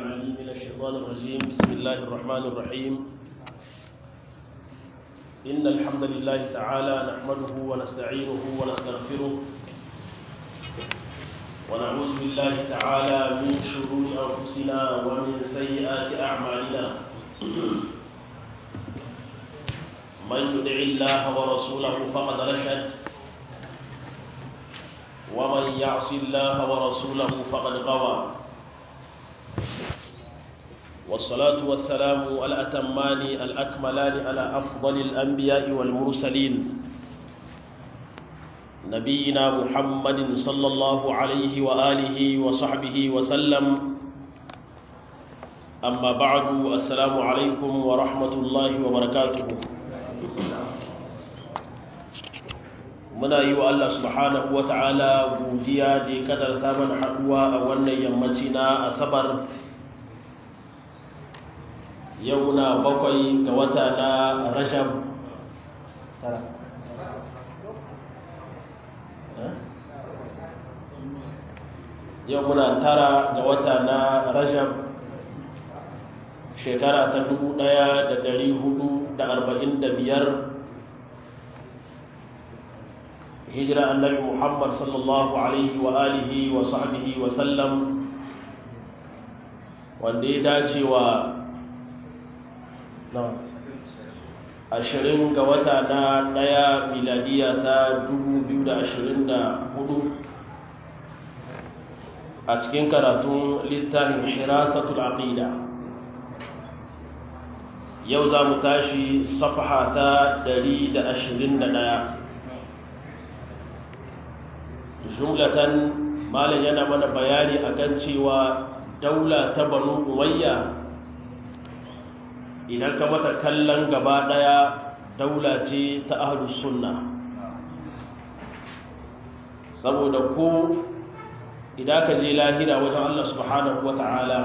العليم من الشيطان الرجيم بسم الله الرحمن الرحيم إن الحمد لله تعالى نحمده ونستعينه ونستغفره ونعوذ بالله تعالى من شرور أنفسنا ومن سيئات أعمالنا من يدع الله ورسوله فقد رشد ومن يعص الله ورسوله فقد غوى والصلاة والسلام الأتمان الأكملان على أفضل الأنبياء والمرسلين نبينا محمد صلى الله عليه وآله وصحبه وسلم أما بعد السلام عليكم ورحمة الله وبركاته muna yi wa Allah subhanahu wa ta'ala godiya da ya kadarta mana haɗuwa a wannan yammaci na asabar yau na bakwai ga wata na rajab yau muna tara ga wata na rajab shekara ta dubu ɗaya da dari hudu da arba'in da biyar hijira annabi muhammad sallallahu alaihi wa alihi wa sahbihi wa sallam wanda ya dace wa ashirin ga wata na daya miladiya ta 2024 a cikin karatun littafin hirasatul aqida yau za mu tashi safaha ta 121 jumlatan malam yana mana bayani akan cewa daula ta banu umayya idan ka mata kallon gaba daya daula ce ta ahlus sunna saboda ko idan ka je lahira wajen Allah subhanahu wata'ala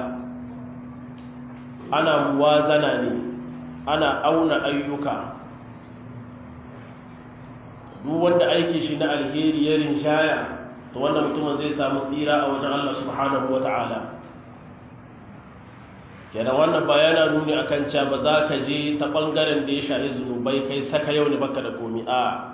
ana muwazana ne ana auna ayyuka duk wanda aiki shi na alheri ya rinshaya to wannan mutumin zai samu tsira a wajen Allah subhanahu wata'ala kenan wannan ba yana nuni akan cewa ba za ka je ta bangaren da ya shahi zunubai kai saka yau ne baka da komi a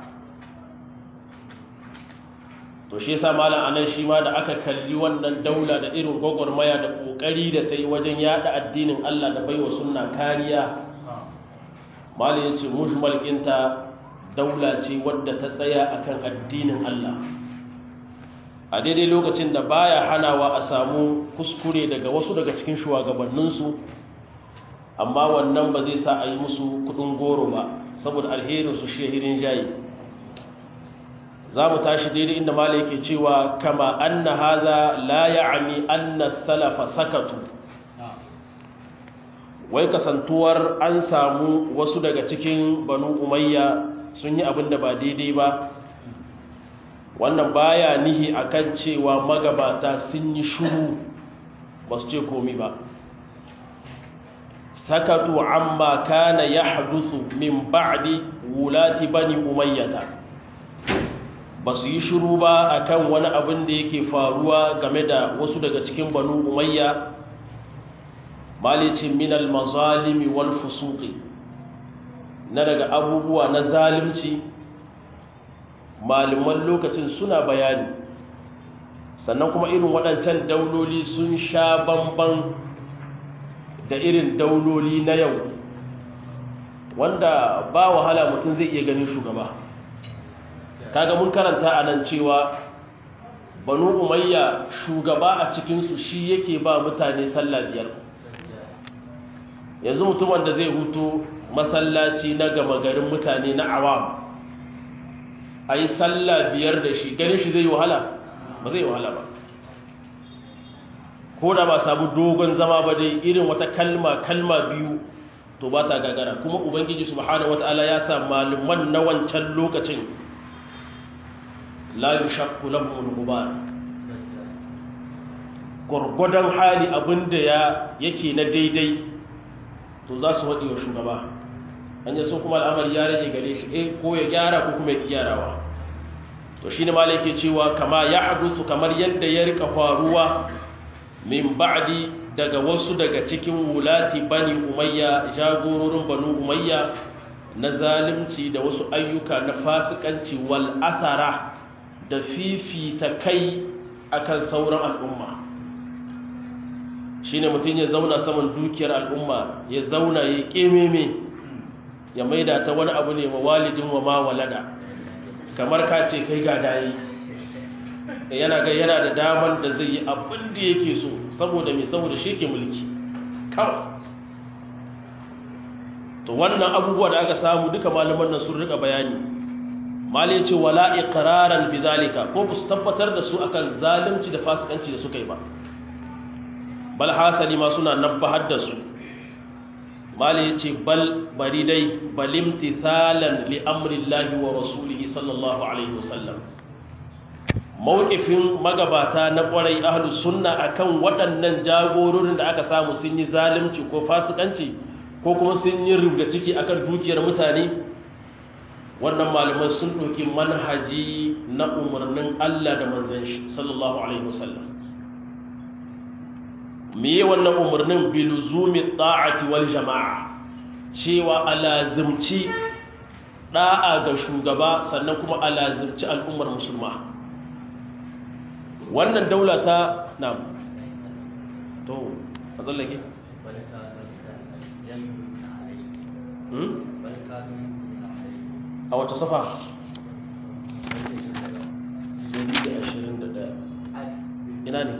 to shi yasa malam anan shi ma da aka kalli wannan daula da irin gwagwarmaya da kokari da ta yi wajen yada addinin Allah da baiwa sunna kariya malam yace mujmal inta daula ce wadda ta tsaya akan addinin Allah a daidai lokacin da baya hanawa a samu kuskure daga wasu daga cikin shugabanninsu amma wannan ba zai sa a yi musu kudin goro ba saboda alherinsu shehirin jayi za mu tashi daidai inda mala yake cewa kama anna haza la ya'ani anna salafa sakatu wai kasantuwar an samu wasu daga cikin banu umayya sun yi abin da ba daidai ba wannan baya nihi akan cewa magabata sun yi shuru ba su ce komi ba sakatu amma kana yahdusu min ba'di wulati bani umayyata ba su yi shuru ba akan wani abin da yake faruwa game da wasu daga cikin banu umayya malicin minal mazalimi wal fusuqi na daga abubuwa na zalimci malaman lokacin suna bayani sannan kuma irin waɗancan dauloli sun sha bamban da irin dauloli na yau wanda ba wahala mutum zai iya ganin shugaba kaga mun karanta a nan cewa banu umayya shugaba a cikinsu shi yake ba mutane sallah biyar yanzu mutumin da zai hutu masallaci na gama garin mutane na awam a yi sallah biyar da shi ganin shi zai wahala ba zai wahala ba ko da ba samu dogon zama ba dai irin wata kalma kalma biyu to ba ta gagara kuma ubangiji subhanahu wataala ya sa malaman na wancan lokacin la yushakku lahum al-ghubar gurgudan hali abinda ya yake na daidai to za su waɗi wa shugaba an yi so kuma al'amari ya rage gare shi eh ko ya gyara ko kuma ya gyarawa to shine malai ke cewa kama ya hadusu kamar yadda ya rika faruwa min ba'di daga wasu daga cikin wulati bani umayya jagororin banu umayya na zalimci da wasu ayyuka na fasikanci wal athara da fifita kai akan sauran al'umma shine mutum ya zauna saman dukiyar al'umma ya zauna ya kememe ya maida ta wani abu ne wa walidin wa ma walada kamar ka ce kai ga dayi yana ga yana da daman da zai yi abin da yake so saboda mai saboda shi ke mulki kawai to wannan abubuwa da aka samu duka malaman nan sun rika bayani malai ce wala iqraran bidalika ko su tabbatar da su akan zalunci da fasikanci da suka yi ba bal hasali ma suna nabbahar da su malai ce bal bari dai balimtithalan li amrillahi wa rasulihi sallallahu alaihi wasallam mawqifin magabata na kwarai ahlus sunna akan waɗannan jagororin da aka samu sun yi zalunci ko fasikanci ko kuma sun yi rubda ciki akan dukiyar mutane wannan malaman sun ɗauki manhaji na umarnin Allah da manzon shi sallallahu alaihi wasallam me wannan umarnin biluzumi ta'ati wal jama'a cewa alazimci da'a ga shugaba sannan kuma alazimci al'ummar musulma wannan daula ta na to a tsallake a wata safa ina ne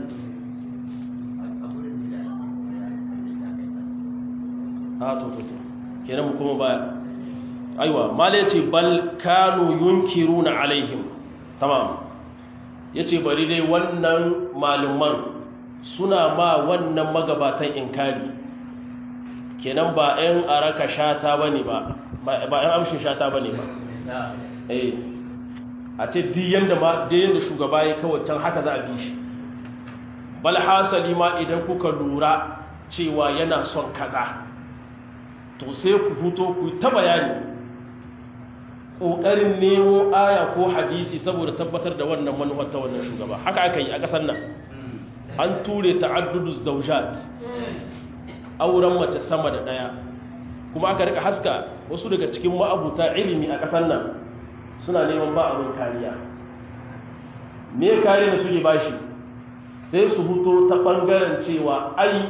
a to to to kenan mu kuma baya aiwa mala yace bal kanu yunkiruna alaihim tamam yace bari dai wannan maluman suna ma wannan magabatan inkari kenan ba ɗan araka shata bane ba ba ɗan amshin shata bane ba eh a ce duk yanda ma duk yanda shugaba ya kawai can haka za a bi shi bal hasali ma idan kuka lura cewa yana son kaza to sai ku fito ku ta bayani ƙoƙarin nemo aya ko hadisi saboda tabbatar da wannan manufar ta wannan shugaba haka aka yi a ƙasar nan an ture ta'addudu zaujat auren mace sama da ɗaya kuma aka rika haska wasu daga cikin ma'abuta ilimi a ƙasar nan suna neman ba abin kariya me kare da suke bashi sai su huto ta ɓangaren cewa ai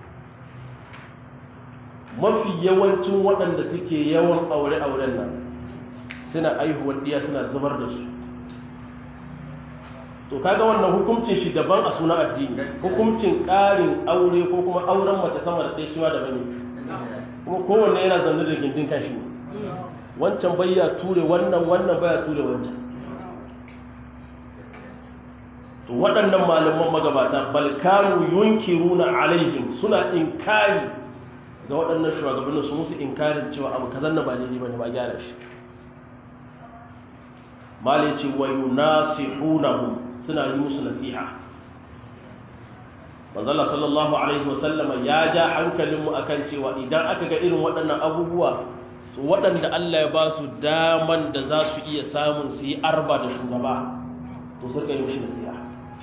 mafi yawancin waɗanda suke yawan aure-auren nan suna aihuwar ɗiya suna zubar da su to kaga wannan hukuncin shi daban a suna addini hukuncin ƙarin aure ko kuma auren mace sama da ɗaya shi ma daban ne kuma kowanne yana zanne da gindin kan shi wancan bayya ture wannan wannan baya ture wancan to waɗannan malaman magabata balkanu yunkiruna alaihim suna inkari ga waɗannan shugabannin su musu inkarin cewa abu kazan na ba daidai bane ba gyara shi mali ce wa yunasihunahum suna yi musu nasiha manzala sallallahu alaihi wasallam ya ja hankalinmu akan cewa idan aka ga irin waɗannan abubuwa su waɗanda Allah ya ba su daman da za su iya samun su yi arba da shugaba to su rika yi mishi nasiha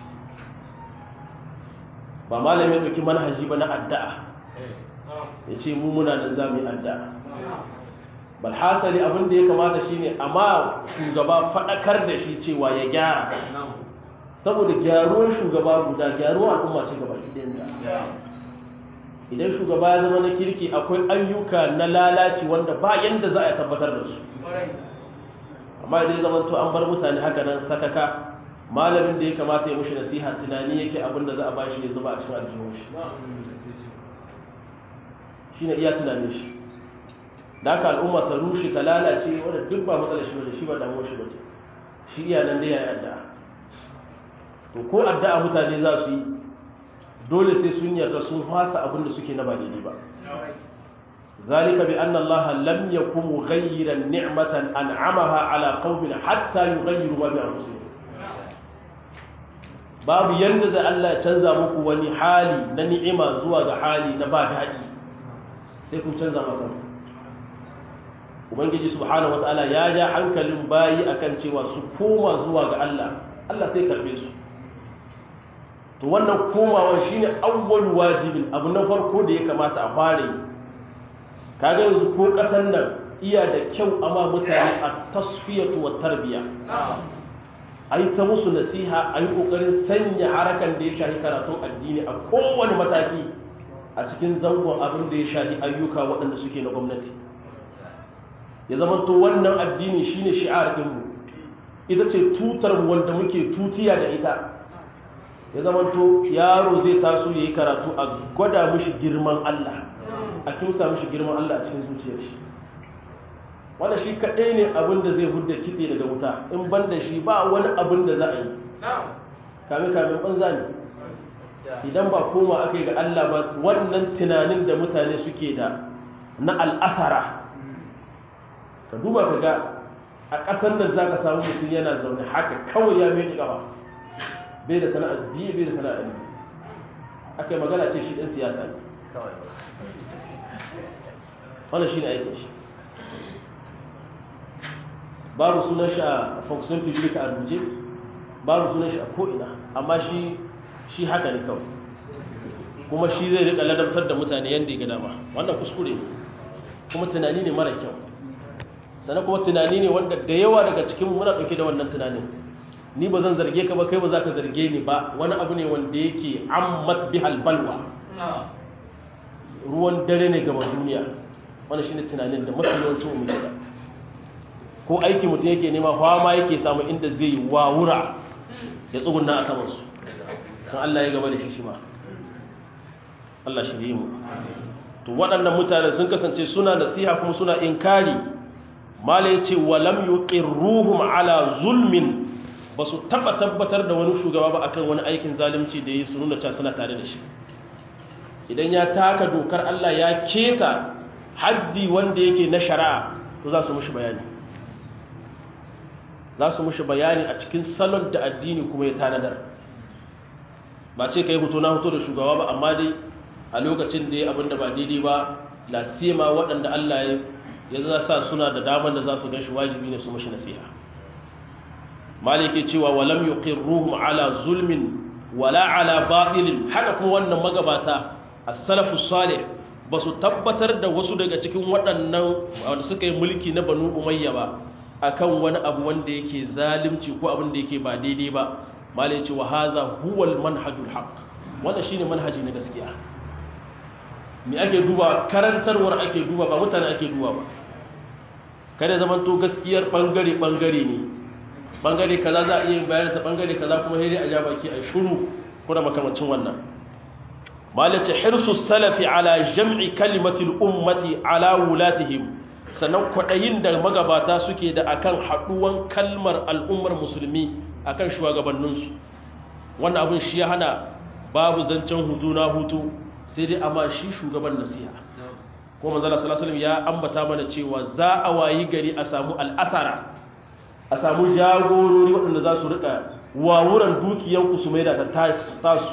ba malami ya ɗauki manhaji ba na addu'a ya ce mu muna nan za mu yi addu'a bal hasali abin da ya kamata shine amma shugaba faɗakar da shi cewa ya gyara saboda gyaruwar shugaba guda gyaruwar al'umma ce gaba ɗaya idan shugaba ya zama na kirki akwai ayyuka na lalaci wanda ba yanda za a tabbatar da su amma idan zama to an bar mutane haka nan sakaka malamin da ya kamata ya mushi nasiha tunani yake abin da za a bashi ya zuba a cikin aljihun shi shi ne iya tunanin shi da haka al'umma ta rushe ta lalace wadda duk ba matsalar shi ba shi ba damuwar shi ba ce shi iya nan da ya yi addu'a to ko addu'a mutane za su yi dole sai sun yarda sun fasa abin da suke na ba daidai ba ذلك بأن الله لم يكن مغيرا نعمة أنعمها على قوم حتى يغيروا ما بأنفسهم babu yanda da Allah ya canza muku wani hali na ni'ima zuwa ga hali na ba daɗi sai kun canza maka ubangiji subhanahu wataala ya ja hankalin bayi akan cewa su koma zuwa ga Allah Allah sai karbe su to wannan komawa shine awwal wajibin abu na farko da ya kamata a fare kaga yanzu ko kasan nan iya da kyau amma mutane a tasfiyatu wa tarbiya a yi ta musu nasiha a yi ƙoƙarin sanya harakan da ya shahi karatun addini a kowane mataki a cikin zangon abin da ya shahi ayyuka waɗanda suke na gwamnati ya zama to wannan addini shine shi'ar ɗinmu ita ce tutar wanda muke tutiya da ita ya zama to yaro zai taso ya yi karatu a gwada mishi girman Allah a kimsa mishi girman Allah a cikin zuciyar shi wanda shi kaɗai ne abin da zai hudda kitse daga wuta in ban da shi ba wani abin da za a yi kame-kame banza ne idan ba koma aka yi ga Allah ba wannan tunanin da mutane suke da na al'asara ka duba ka ga a ƙasar nan za ka samu mutum yana zaune haka kawai ya mai ƙafa bai da sana'ar biyu bai da sana'ar biyu aka yi magana ce shi ɗan siyasa ne wannan shi ne aikin shi babu sunan shi a fonction public a rubuce babu sunan shi a ko'ina amma shi shi haka ne kawai kuma shi zai rika ladabtar da mutane yadda ya ga dama wannan kuskure kuma tunani ne mara kyau sannan kuma tunani ne wanda da yawa daga cikin muna ɗauke da wannan tunanin ni ba zan zarge ka ba kai ba za ka zarge ni ba wani abu ne wanda yake ammat bihal balwa ruwan dare ne gaba duniya wani shine tunanin da mafi yawancin mu da ko aiki mutum yake nema fama yake samu inda zai wawura ya tsugunna a samansu kan Allah ya gaba da shi shi ma Allah shirye mu to waɗannan mutane sun kasance suna nasiha kuma suna inkari mala yace walam yuqirruhum ala zulmin basu taba tabbatar da wani shugaba ba akan wani aikin zalunci da yi su nuna cewa suna tare da shi idan ya taka dokar Allah ya keta haddi wanda yake na shari'a to za su mushi bayani za su mushi bayani a cikin salon da addini kuma ya tanadar ba ce ka yi hoto na hoto da shugaba ba amma dai a lokacin da ya abinda ba daidai ba lasima waɗanda Allah ya za sa suna da damar da za su gan shi wajibi ne su mushi nasiha malike cewa walam yuqirruhum ala zulmin wala ala batilin haka kuma wannan magabata as-salafu salih ba su tabbatar da wasu daga cikin waɗannan wanda suka yi mulki na banu umayya ba akan wani abu wanda yake zalimci ko abin da yake ba daidai ba malai ce wa haza huwal manhajul haq wannan shine manhaji na gaskiya me ake duba karantarwar ake duba ba mutane ake duba ba kada zaman to gaskiyar bangare bangare ne bangare kaza za a iya bayar ta bangare kaza kuma sai dai a ja baki a shuru ko da makamancin wannan malai ce hirsu salafi ala jam'i kalimatil ummati ala wulatihim sannan kwaɗayin da magabata suke da akan haɗuwan kalmar al'ummar musulmi akan shugabanninsu wannan abin shi ya hana babu zancen hutu na hutu sai dai amma shi shugaban nasiha ko manzala sallallahu ya ambata mana cewa za a wayi gari a samu al'asara a samu jagorori waɗanda za su rika wawuran dukiyanku su mai da ta tasu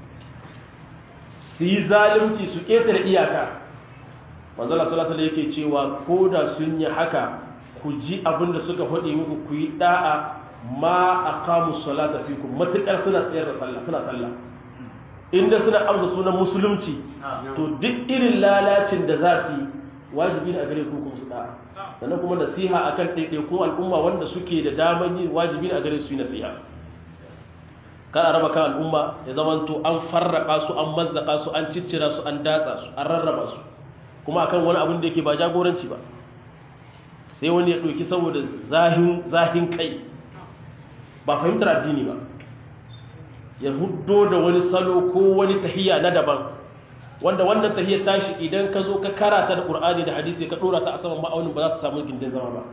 su yi zalunci su ƙetare iyaka manzala salasala yake cewa ko da sun yi haka ku ji abin da suka faɗi muku ku yi ɗa'a ma a kamun salata fi ku matuƙar suna tsayar da sallah suna sallah inda suna amsa sunan musulunci to duk irin lalacin da za su yi wajibi ne a gare ku kuma su ɗa'a sannan kuma nasiha akan ɗaiɗaikun al'umma wanda suke da daman yi wajibi ne a gare su yi nasiha kan a raba kan al'umma ya zamanto an farraka su an mazzaka su an ciccira su an datsa su an rarraba su kuma akan wani abin da yake ba jagoranci ba sai wani ya ɗauki saboda zahin kai ba fahimtar addini ba ya huddo da wani salo ko wani tahiyya na daban wanda wannan tahiyya tashi idan ka zo ka karata da ƙur'ani da hadisi ka ɗora ta a saman ma'aunin ba za su samu gindin zama ba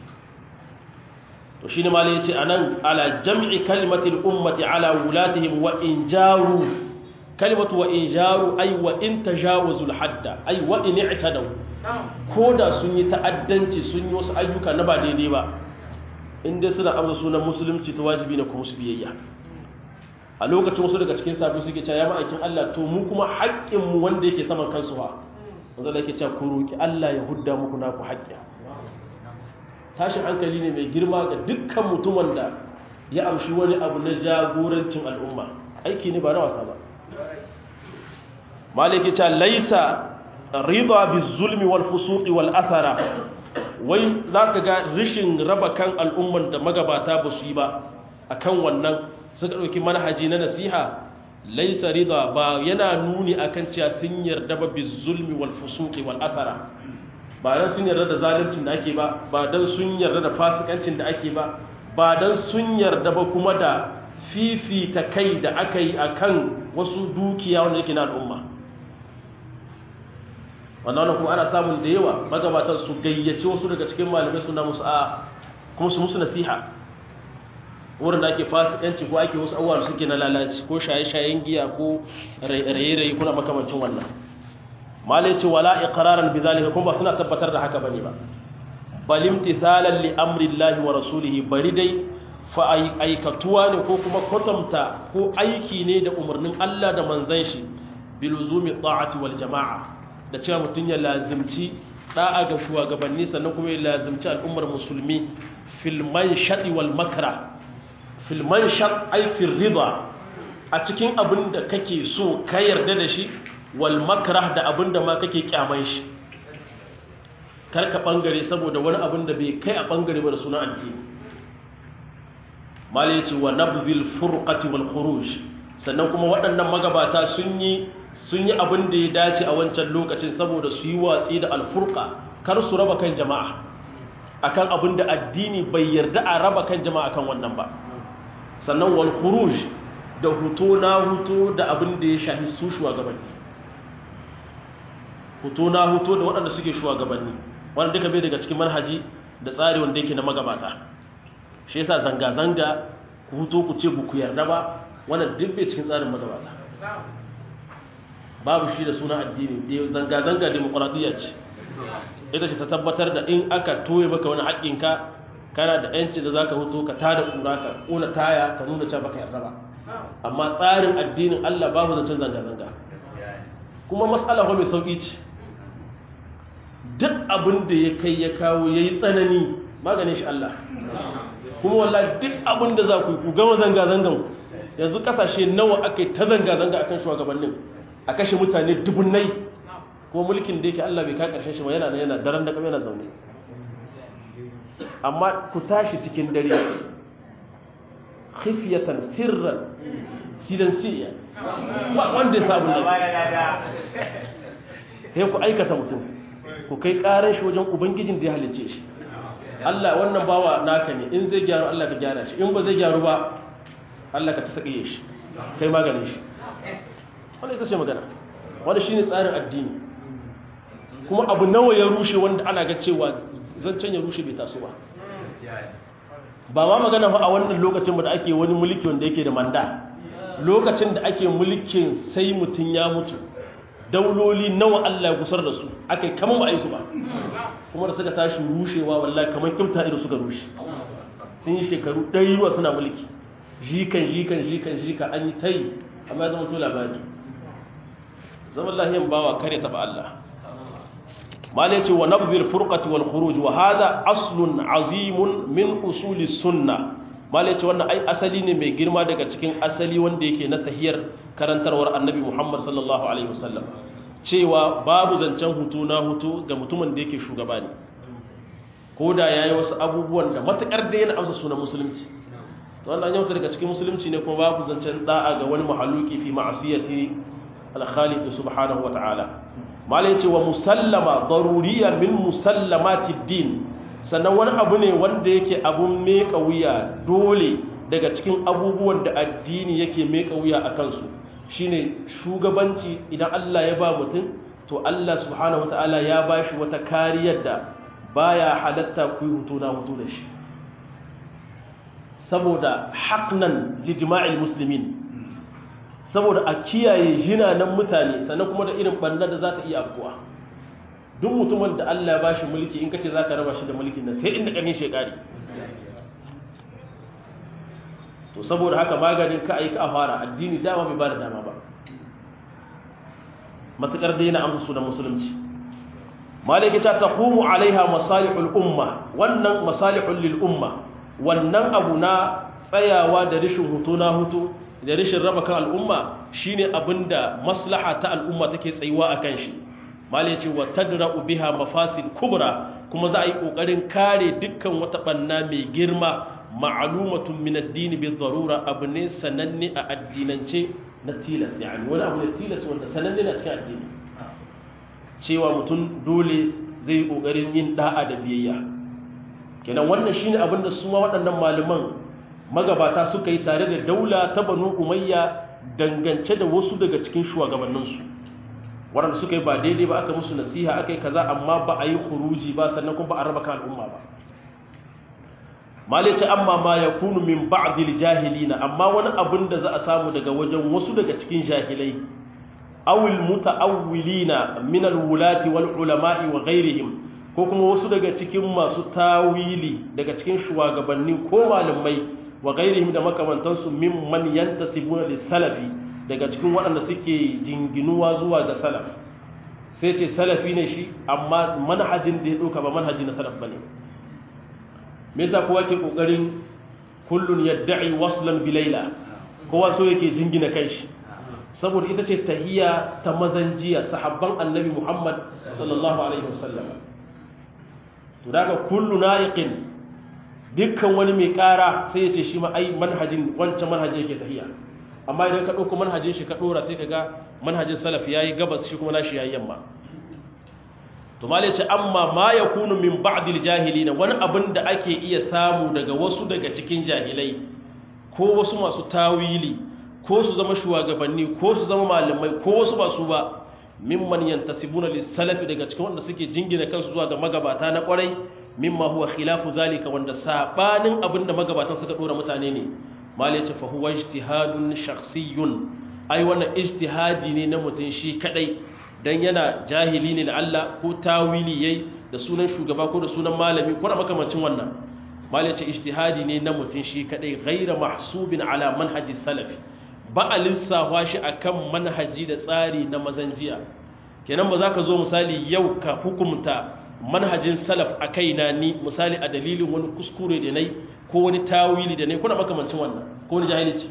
to shi ne malai ya ce a nan ala jam'i kalimatin ummati ala wulatihim wa in jaru kalimatu wa in jaru ai wa in tajawazul hadda ai wa in i'tadaw ko da sun yi ta'addanci sun yi wasu ayyuka na ba daidai ba in dai suna amsa sunan musulunci ta wajibi ne kuma su biyayya a lokacin wasu daga cikin safi suke cewa ya ma'aikin Allah to mu kuma haƙƙin mu wanda yake saman kansu fa wanda yake cewa ku roki Allah ya hudda muku naku haƙƙi tashin hankali ne mai girma ga dukkan mutumin da ya amshi wani abu na jagorancin al'umma aiki ne ba na wasa ba maliki ta laisa rida bizulmi wal fusuqi wal athara wai zaka ga rishin raba kan al'umman da magabata ba su yi ba akan wannan suka dauki manhaji na nasiha laisa rida ba yana nuni akan cewa sun yarda ba bizulmi wal fusuqi wal athara ba dan sun yarda da zaluncin da ake ba ba dan sun yarda da fasikancin da ake ba ba dan sun yarda ba kuma da fifita kai da aka yi akan wasu dukiya wanda yake na al'umma wannan kuma ana samun da yawa magabatan su gayyace wasu daga cikin malamai suna musu a kuma su musu nasiha wurin da ake fasikanci ko ake wasu abubuwa suke na lalaci ko shaye-shayen giya ko raye-raye kuna makamancin wannan malai ce wala iqraran bi zalika kuma ba suna tabbatar da haka bane ba bal imtithalan li amri llahi wa rasulihi bari dai fa aikatuwa ne ko kuma kwatanta ko aiki ne da umarnin Allah da manzon shi biluzumi ta'ati wal jama'a da cewa mutum ya lazimci da'a ga shugabanni sannan kuma ya lazimci al'ummar musulmi filman shaɗi wal makara filman shaɗ aifin riba a cikin abin da kake so ka yarda da shi wal makara da abin da ma kake kyaman shi karka ɓangare saboda wani abin da bai kai a ɓangare ba da suna addini mala ya ce wa nabzil furqati wal khuruj sannan kuma waɗannan magabata sun yi sun yi abin da ya dace a wancan lokacin saboda su yi watsi da alfurka kar su raba kan jama'a akan abin da addini bai yarda a raba kan jama'a kan wannan ba sannan wal khuruj da huto na huto da abin da ya shafi su shugabanni huto na huto da waɗanda suke shugabanni wanda duka bai daga cikin manhaji da tsari wanda yake na magabata shi yasa zanga-zanga ku huto ku ce ku yarda ba wannan duk bai cikin tsarin magabata babu shi da suna addini zanga-zanga demokuraɗiyya ce ita ce ta tabbatar da in aka toye maka wani haƙƙinka kana da yanci da za ka hutu ka tada ƙura ka ƙona taya ka nuna cewa baka yarda ba amma tsarin addinin allah babu zancen zanga-zanga kuma matsala mai sauƙi ce duk abin da ya kai ya kawo ya yi tsanani maganin shi allah kuma wallah duk abin da za ku ku gama zanga-zangan yanzu ƙasashe nawa aka yi ta zanga-zanga akan shugabannin a kashe mutane dubunnai kuma mulkin da yake Allah bai ka karshen shi ba yana yana daren da yana zaune amma ku tashi cikin dare khifyatan sirran sidan siya wanda ya samu ne sai ku aikata mutum ku kai karan shi wajen ubangijin da ya halicce shi Allah wannan bawa naka ne in zai gyaru Allah ka gyara shi in ba zai gyaru ba Allah ka ta sake shi kai maganin shi wanda ita ce magana wanda shine tsarin addini kuma abu nawa ya rushe wanda ana ga cewa zancen ya rushe bai taso ba ba ma magana fa a wannan lokacin da ake wani mulki wanda yake da manda lokacin da ake mulkin sai mutum ya mutu dauloli nawa Allah ya gusar da su aka yi kamar ba a yi su ba kuma da suka tashi rushewa wallahi kamar kimta ido suka rushe sun yi shekaru ɗari ruwa suna mulki jikan jikan jikan jikan an yi ta yi amma ya zama to labari zaman lahiyan bawa kare taɓa Allah mala yace wa nabdhil furqati wal khuruj wa hadha aslun azimun min usuli sunna mala yace wannan ai asali ne mai girma daga cikin asali wanda yake na tahiyar karantarwar annabi Muhammad sallallahu alaihi wasallam cewa babu zancen hutu na hutu ga mutumin da yake shugaba ne ko da yayi wasu abubuwan da matakar da yana amsa sunan musulunci to wannan yau daga cikin musulunci ne kuma babu zancen da'a ga wani mahaluki fi ma'asiyati al-khaliq subhanahu wa ta'ala malai ce wa musallama daruriya min musallamati din sannan wani abu ne wanda yake abun meka wuya dole daga cikin abubuwan da addini yake meka wuya a kansu shine shugabanci idan Allah ya ba mutum to Allah subhanahu wataala ya ba shi wata kariyar da baya halatta ku yi hutu na hutu da shi saboda haƙnan lijma'il muslimin saboda a kiyaye jinanan mutane sannan kuma da irin ɓanna da za ta iya afkuwa duk mutumin da Allah ya ba shi mulki in kace za ka raba shi da mulkin nan sai inda ƙarni shekari to saboda haka maganin ka aika a fara addini dama bai ba da dama ba matuƙar da yana amsa sunan musulunci malaki ta taqumu alaiha masalihul umma wannan masalihul lil umma wannan abu na tsayawa da rishin hutu na hutu da rashin raba kan al'umma shine abinda maslaha ta al'umma take tsayuwa akan shi malai ce wa tadra'u biha mafasid kubra kuma za a yi kokarin kare dukkan wata banna mai girma ma'lumatun min ad-din bi darura abu ne sananne a addinance na tilas yani wani abu ne tilas wanda sananne na cikin addini cewa mutum dole zai yi kokarin yin da'a da biyayya kenan wannan shine abin da su ma waɗannan malaman magabata suka yi tare da daula ta banu umayya dangance da wasu daga cikin shugabanninsu waɗanda suka yi ba daidai ba aka musu nasiha aka yi kaza amma ba a yi huruji ba sannan kuma ba a raba kan al'umma ba malice amma ma ya kunu min ba'dil jahilina amma wani abin da za a samu daga wajen wasu daga cikin jahilai awil muta'awwilina min al-wulati wal ulama'i wa ghairihim ko kuma wasu daga cikin masu tawili daga cikin shugabanni ko malamai wa gairihim da makamantansu mimman yantasibuna lis-salafi daga cikin waɗanda suke jinginuwa zuwa ga salaf sai ce salafi ne shi amma manhajin da ya ɗauka ba manhaji na salaf bane me yasa kowa ke kokarin kullun yad'i waslan bi layla kowa so yake jingina kanshi saboda ita ce tahiyya ta mazanjiya sahabban annabi Muhammad sallallahu alaihi wasallam to daga kullu na'iqin dukkan wani mai kara sai ya ce shi ma ai manhajin wancan manhajin yake tahiya amma idan ka dauko manhajin shi ka dora sai kaga manhajin salaf yayi gabas shi kuma nashi yayi yamma to malai ce amma ma yakunu min ba'dil jahilin wani abin da ake iya samu daga wasu daga cikin jahilai ko wasu masu tawili ko su zama shugabanni ko su zama malamai ko wasu ba su ba mimman yantasibuna lis-salafi daga cikin wanda suke jingina kansu zuwa ga magabata na kwarai mimma huwa khilafu zalika wanda sabanin abinda magabatan suka dora mutane ne mal yace fa huwa ijtihadun shakhsiyyun ai wannan ijtihadi ne na mutun shi kadai dan yana jahili ne da Allah ko tawili yayi da sunan shugaba ko da sunan malami ko da makamancin wannan mal yace ijtihadi ne na mutun shi kadai ghaira mahsubin ala manhaji salafi ba a lissafa shi akan manhaji da tsari na mazanjiya kenan ba za ka zo misali yau ka hukumta manhajin salaf a kaina ni misali a dalilin wani kuskure da nai ko wani tawili da nai kuna makamancin wannan ko wani jahilci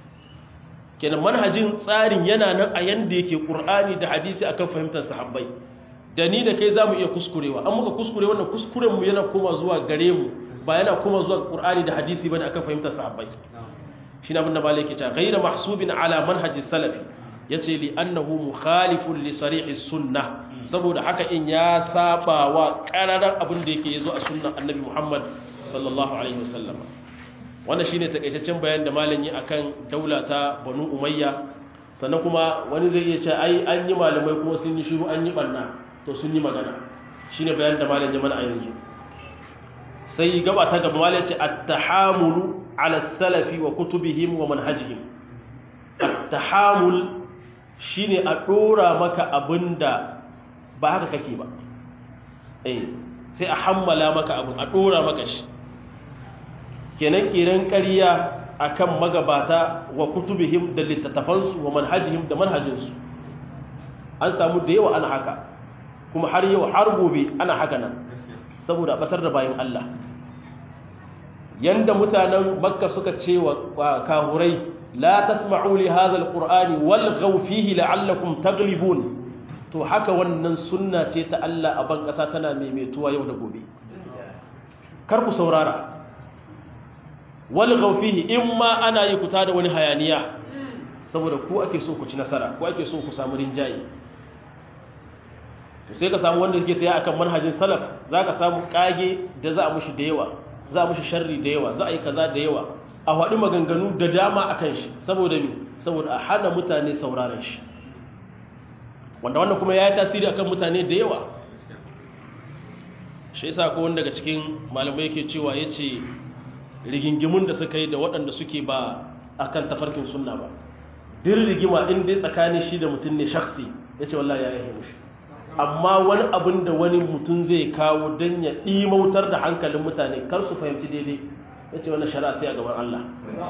kenan manhajin tsarin yana nan a yanda yake qur'ani da hadisi akan fahimtar sahabbai da ni da kai zamu iya kuskurewa an muka kuskure wannan kuskuren mu yana koma zuwa gare mu ba yana koma zuwa qur'ani da hadisi bane akan fahimtar sahabbai shi na abinda malai ke ta gaira mahsubin ala manhajin salafi ya ce li annahu mukhalifun li sarihi sunna saboda haka in ya saba wa ƙararren abin da yake yazo a sunnan annabi muhammad sallallahu alaihi wasallam wannan shine takaitaccen bayan da malam yi akan daula ta banu umayya sannan kuma wani zai iya ce ai an yi malamai kuma sun yi shiru an yi banna to sun yi magana shine bayan da malam ya mana a yanzu sai gaba ta gaba malam ce at-tahamulu ala salafi wa kutubihim wa manhajihim at-tahamul shine a dora maka abinda ba haka kake ba eh sai a hammala maka abin a dora maka shi kenan kiran ƙarya akan magabata wa kutubihim da littattafansu wa manhajihim da manhajinsu an samu da yawa ana haka kuma har yau har gobe ana haka nan saboda batar da bayan Allah yanda mutanen makka suka ce wa kahurai la tasma'u li hadha alqur'ani walghaw fihi la'allakum taghlibun to haka wannan sunna ce ta Allah a ban kasa tana maimaituwa yau da gobe kar ku saurara walghaw fihi imma ana yi kuta da wani hayaniya saboda ku ake so ku ci nasara ku ake so ku samu rinjaye to sai ka samu wanda suke taya akan manhajin salaf zaka samu kage da za a mushi da yawa za a mushi sharri da yawa za a yi kaza da yawa a haɗu maganganu da dama a kan shi saboda mi saboda a hana mutane sauraron shi wanda wannan kuma ya yi tasiri akan mutane da yawa shi yasa ko wanda daga cikin malamai yake cewa ya ce rigingimun da suka yi da waɗanda suke ba a kan tafarkin sunna ba din rigima in dai tsakanin shi da mutum ne shaksi ya ce wallahi ya yi mushi amma wani abin da wani mutum zai kawo don ya ɗimautar da hankalin mutane kar su fahimci daidai ya ce wannan shari'a sai a gaban Allah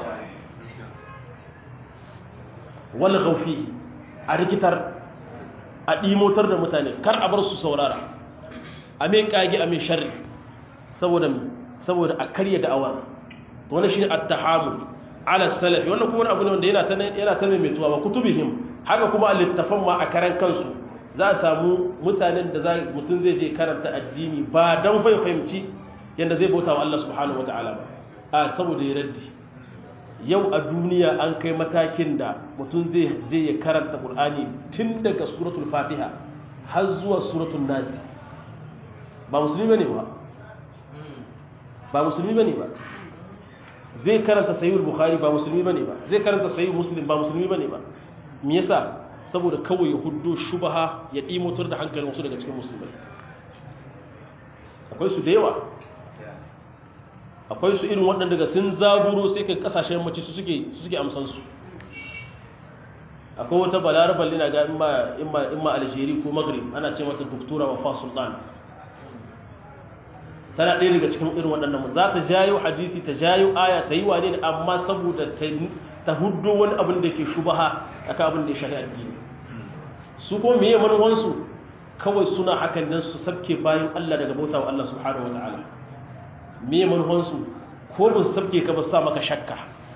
wani gaufi a rikitar a ɗimautar da mutane kar a bar su saurara a mai ƙage a mai shari saboda a karya da'awar wani shi ne attahamu ala salafi wannan kuma abu ne wanda yana ta yana ta mai tuwa wa kutubihim haka kuma littafan ma a karan kansu za a samu mutanen da za mutum zai je karanta addini ba dan fahimci yanda zai bauta wa Allah subhanahu wataala ba a saboda ya raddi yau a duniya an kai matakin da mutum zai je ya karanta Qur'ani tun daga suratul Fatiha har zuwa suratul Nas ba musulmi bane ba ba musulmi bane ba zai karanta sahihul bukhari ba musulmi bane ba zai karanta sahih muslim ba musulmi bane ba me yasa saboda kawai ya huddo shubha ya dimotar da hankalin wasu daga cikin musulmai akwai su da yawa akwai su irin waɗanda daga sun zaburo sai kai kasashen mace su suke su suke amsan su akwai wata balarabar lina ga imma imma imma algeria ko maghrib ana ce mata doktora wafa sultan tana ɗaya daga cikin irin waɗannan za ta jayo hadisi ta jayo aya ta yi wane ne amma saboda ta huddo wani abin da ke shubaha akan abin da ya shahi addini su ko meye manuwansu kawai suna hakan nan su sabke bayan Allah daga bauta wa Allah subhanahu wa ta'ala meye manuwansu ko ba su sabke ka ba su sa maka shakka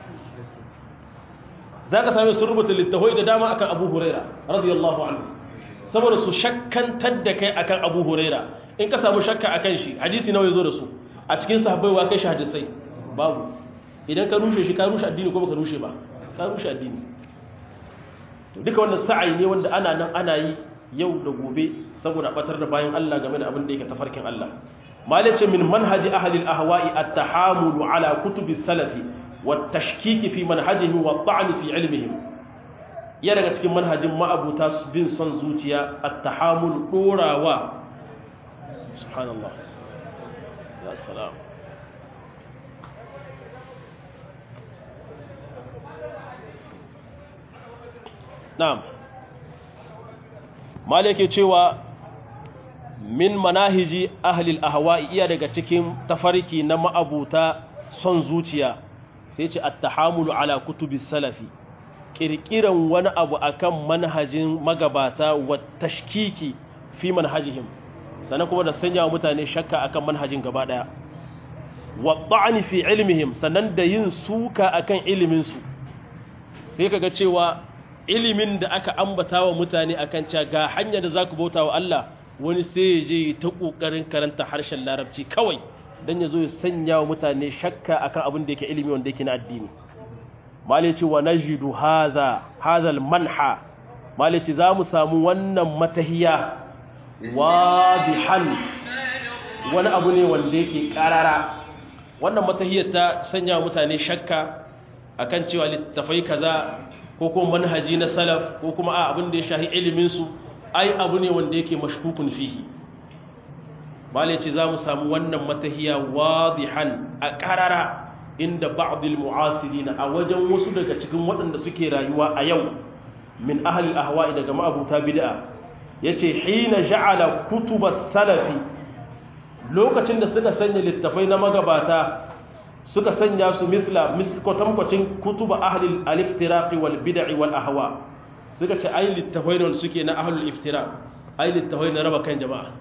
za ka same sun rubuta littafai da dama akan abu huraira radiyallahu anhu saboda su shakkantar da kai akan abu huraira in ka samu shakka a kan shi hadisi nawa ya zo da su a cikin sahabbai wa kai shi hadisai babu idan ka rushe shi ka rushe addini ko baka rushe ba ka rushe addini to duka wannan sa'ai ne wanda ana nan ana yi yau da gobe saboda batar da bayan Allah game da abin da yake tafarkin Allah malace min manhaji ahli al-ahwa'i at-tahamul ala kutubi salafi wa tashkiki fi manhajihim wa ta'n fi ilmihim ya daga cikin manhajin ma'abuta bin son zuciya at-tahamul dorawa سبحان الله يا سلام نعم malike cewa min manahiji ahlil ahwa'i iya daga cikin tafarki na ma'abuta son zuciya sai ce at-tahamulu ala kutubi salafi kirkiran wani abu akan manhajin magabata wa tashkiki fi manhajihim sannan kuma da sanya wa mutane shakka akan manhajin gaba daya wa ta'ani fi ilmihim sannan da yin suka akan ilimin su sai kaga cewa ilimin da aka ambata wa mutane akan cewa ga hanya da zaku bauta wa Allah wani sai ya je ta kokarin karanta harshen larabci kawai dan ya zo ya sanya wa mutane shakka akan abin da yake ilimi wanda yake na addini malici wa najidu hadha hadha manha malici za mu samu wannan matahiya wadihan wani abu ne wanda yake karara wannan matahiyar ta sanya mutane shakka akan cewa littafai kaza ko kuma manhaji na salaf ko kuma a abin da ya shahi ilimin su ai abu ne wanda yake mashkukun fihi malai ce za mu samu wannan matahiya wadihan a karara inda ba'dil mu'asirina a wajen wasu daga cikin waɗanda suke rayuwa a yau min ahli ahwa'i daga ma'abuta bid'a yace hina ja'ala kutubas salafi lokacin da suka sanya littafai na magabata suka sanya su misla miskotamkwacin kutuba ahli al-iftiraqi wal bid'i wal ahwa suka ce ai littafai ne suke na ahlul iftiraq ai littafai na raba kan jama'a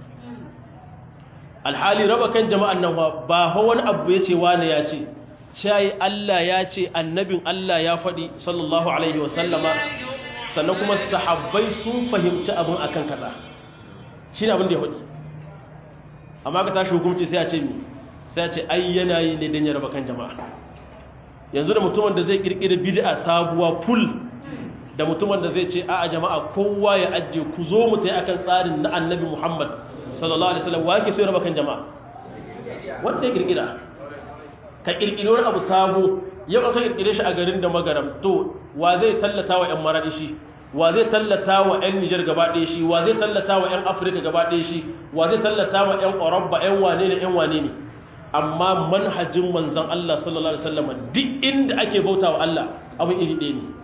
alhali raba kan jama'an nan ba ha wani abu yace wani ya ce shayi Allah ya ce annabin Allah ya faɗi sallallahu alaihi wasallama sannan kuma sahabbai sun fahimci abin akan kaza shi ne abin da ya faɗi amma ka tashi hukunci sai a ce mi sai a ce ai yana yi ne don ya raba kan jama'a yanzu da mutumin da zai kirkiri bid'a sabuwa full da mutumin da zai ce a a jama'a kowa ya ajiye ku zo mu tayi akan tsarin na annabi Muhammad sallallahu alaihi wasallam wa yake so ya raba kan jama'a wanda ya kirkira ka kirkiri wani abu sabo yau aka kirkire shi a garin da magaram to wa zai tallata wa 'yan maradi shi wa zai tallata wa 'yan nijar gaba ɗaya shi wa zai tallata wa 'yan afirka gaba ɗaya shi wa zai tallata wa 'yan ƙwararba 'yan wane ne 'yan wane ne amma manhajin manzan Allah sallallahu alaihi wasallam duk inda ake bauta wa Allah abin iri ɗaya ne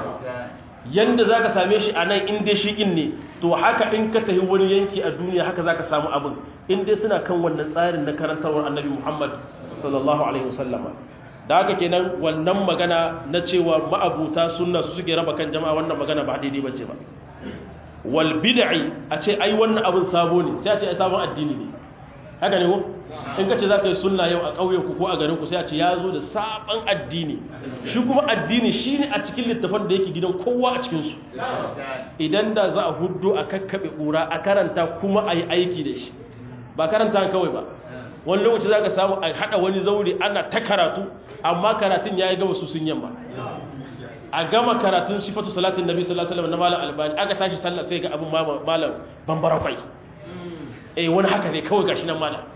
yanda za ka same shi a nan in dai shi in ne to haka in ka tafi wani yanki a duniya haka za ka samu abin in dai suna kan wannan tsarin na karantarwar annabi muhammad sallallahu alaihi wasallama da haka kenan wannan magana na cewa ma'abuta sunna su suke raba kan jama'a wannan magana ba daidai bace ba wal bid'i a ce ai wannan abin sabo ne sai a ce ai sabon addini ne haka ne ko in ka ce za ka yi sunna yau a ƙauyenku ko a garinku sai a ce ya zo da sabon addini shi kuma addini shi ne a cikin littafan da yake gidan kowa a cikinsu idan da za a hudu a kakkaɓe ƙura a karanta kuma a yi aiki da shi ba karanta kawai ba wani lokaci za ka samu a haɗa wani zaure ana ta karatu amma karatun ya yi gaba su sun yamma a gama karatun sifatu salatin nabi sallallahu alaihi wasallam na malam albani aka tashi sallah sai ga abin malam bambara kwai eh wani haka ne kawai gashi nan malam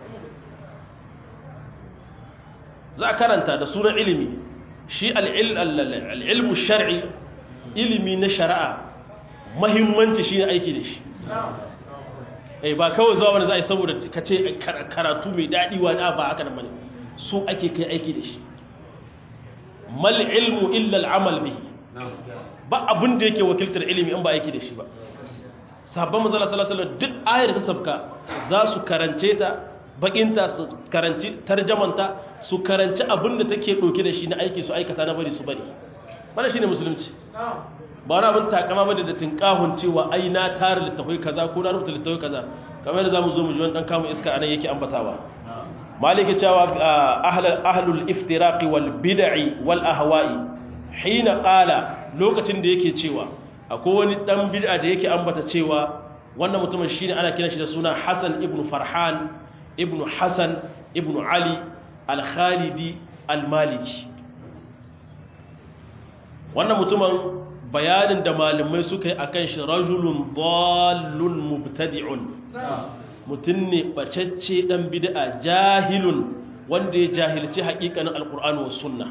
za a karanta da sunan ilimi shi al'ilmu shar'i ilimi na shari'a mahimmanci shi ne aiki da shi eh ba kawai zuwa wani za a yi saboda ka ce karatu mai daɗi wa da ba haka nan bane so ake kai aiki da shi mal ilmu illa al'amal bihi ba abin da yake wakiltar ilimi in ba aiki da shi ba sabon manzala sallallahu alaihi wasallam duk ayar da ta sabka za su karance ta bakinta su karanci tarjamanta su karanci abin da take ɗauke da shi na aiki su aikata na bari su bari bana shi ne musulunci ba wani abin takama bane da tinkahun cewa ai na tara littafai kaza ko na rubuta littafai kaza kamar yadda zamu zo mu ji wani dan kamun iska anan yake ambatawa maliki cewa ahlul iftiraqi wal bid'i wal ahwa'i hina qala lokacin da yake cewa akwai wani dan bid'a da yake ambata cewa wannan mutumin shine ana kiran shi da suna Hassan ibn Farhan ibn Hassan ibn Ali al-Khalidi al-Maliki wannan mutumin bayanin da malamai suka yi akan shi rajulun dallun mubtadi'un mutum ne bacacce dan bid'a jahilun wanda ya jahilci haƙiƙanin alqur'ani was sunna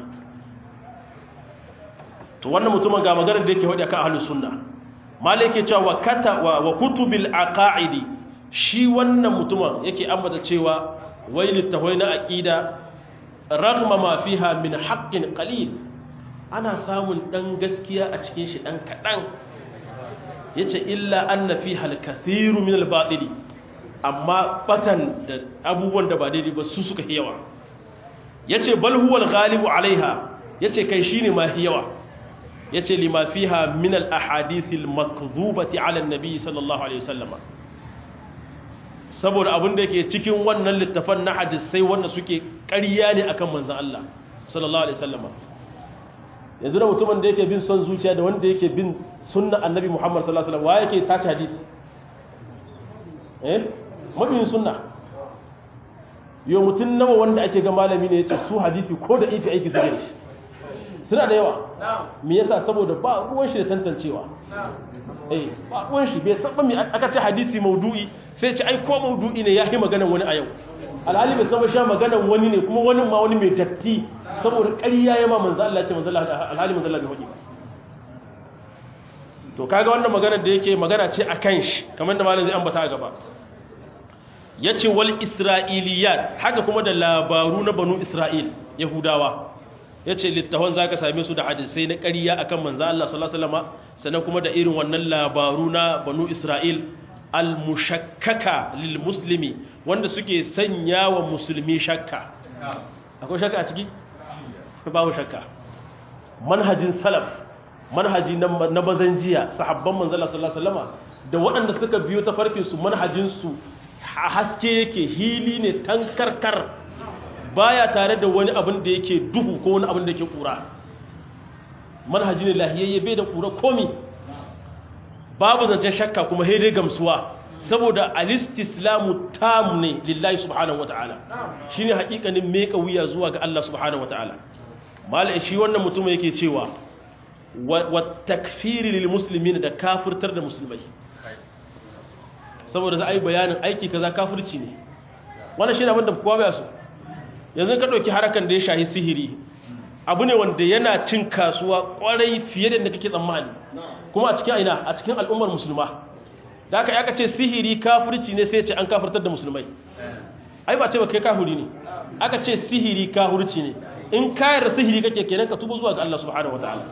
to wannan mutumin ga maganar da yake wadi akan ahlus sunna malai yake cewa kata wa kutubil aqaidi shi wannan mutumin yake ambata cewa wai littafai na aqida ragma ma fiha min haqqin qalil ana samun dan gaskiya a cikin shi dan kadan yace illa anna fiha al-kathiru min al-batili amma batan da abubuwan da ba daidai ba su suka yawa yace bal huwa al-ghalibu alaiha yace kai shine ma yawa yace lima fiha min al-ahadith al-makdhubati ala an-nabi sallallahu alaihi wasallam saboda abin da yake cikin wannan littafan na hadisai wanda suke ƙarya ne akan manzon Allah sallallahu alaihi wasallam yanzu da mutumin da yake bin son zuciya da wanda yake bin sunna annabi Muhammad sallallahu alaihi wasallam wa yake tace hadisi eh mabiyin sunna yo mutun nawa wanda ake ga malami ne yace su hadisi ko da ifi aiki su da shi suna da yawa me yasa saboda ba ruwan shi da tantancewa eh ba ruwan shi bai saba me aka ce hadisi maudu'i sai ce ai ko maudu'i ne yayi maganar wani a yau alhali bai saba sha maganar wani ne kuma wani ma wani mai datti saboda ƙarya ya ma manzo Allah ce manzo Allah alhali manzo Allah bai hudi to kaga wannan magana da yake magana ce akan shi kamar da malam zai ambata a gaba yace wal isra'iliyat haka kuma da labaru na banu isra'il yahudawa yace littafan zaka same su da hadisai na ƙarya akan manzo Allah sallallahu alaihi wasallam sannan kuma da irin wannan labaru na banu isra'il al mushakkaka lil muslimi wanda suke sanya wa musulmi shakka akwai shakka a ciki babu shakka manhajin salaf manhaji na bazan jiya sahabban manzala sallallahu alaihi wasallam da waɗanda suka biyo ta farkin su manhajin su haske yake hili ne tankarkar baya tare da wani abin da yake duhu ko wani abin da yake kura manhaji ne lahiyayye bai da kura komi babu zancen shakka kuma dai gamsuwa saboda alistislamu tam ne lillahi subhanahu wataala shine hakikanin meka wuya zuwa ga Allah subhanahu wataala malai shi wannan mutum yake cewa wa takfiri lil muslimin da kafirtar da musulmai saboda za a yi bayanin aiki kaza kafirci ne wannan shi ne abin da kowa baya so yanzu ka ɗauki harakan da ya shahi sihiri abu ne wanda yana cin kasuwa kwarai fiye da kake tsammani kuma a cikin aina a cikin al'ummar musulma da aka yaka ce sihiri kafirci ne sai ce an kafirtar da musulmai ai ba ce ba kai kafiri ne aka ce sihiri kafirci ne in kayar sihiri kake kenan ka tubu zuwa ga Allah subhanahu wataala